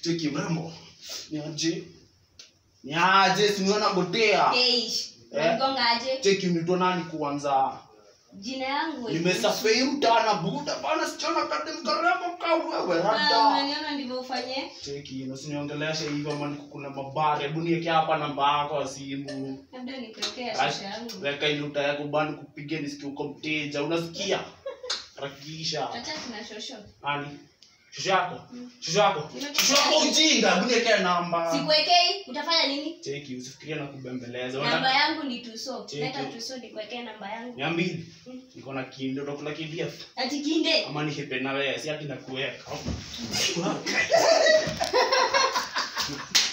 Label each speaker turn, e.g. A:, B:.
A: cheki mrembo niaje niaje siniona botea
B: Eish.
A: Eh.
B: Unanigonga aje?
A: cheki unitwa nani kuanza
B: Jina yangu.
A: nimesafei mtana buda bana sichona kade mkarembo ka wewe
B: Ah,
A: rada
B: unaniona ndivyo ufanye?
A: cheki usiniongeleshe hivyo ama niko kuna mabare hebu niweke hapa namba yako ya simu
B: Labda nikuwekea
A: Ash,
B: shosho yangu.
A: weka iluta yako bana kupiga nisikie uko mteja unasikia rakisha
B: Acha tuna shosho.
A: nani shushu yako shushu yako
B: Nimekupa-
A: shushu yako ujinga hebu niweke namba
B: Sikuwekei, utafanya nini?
A: cheki usifikirie na kubembeleza
B: Namba
A: Unataka-
B: yangu ni tuso.
A: Cheki.
B: Leta tuso nikuwekee namba yangu.
A: mia mbili
B: Mm.
A: niko na kinde utakula kidia
B: Ati kinde.
A: ama nihepe na wewe si ati nakuweka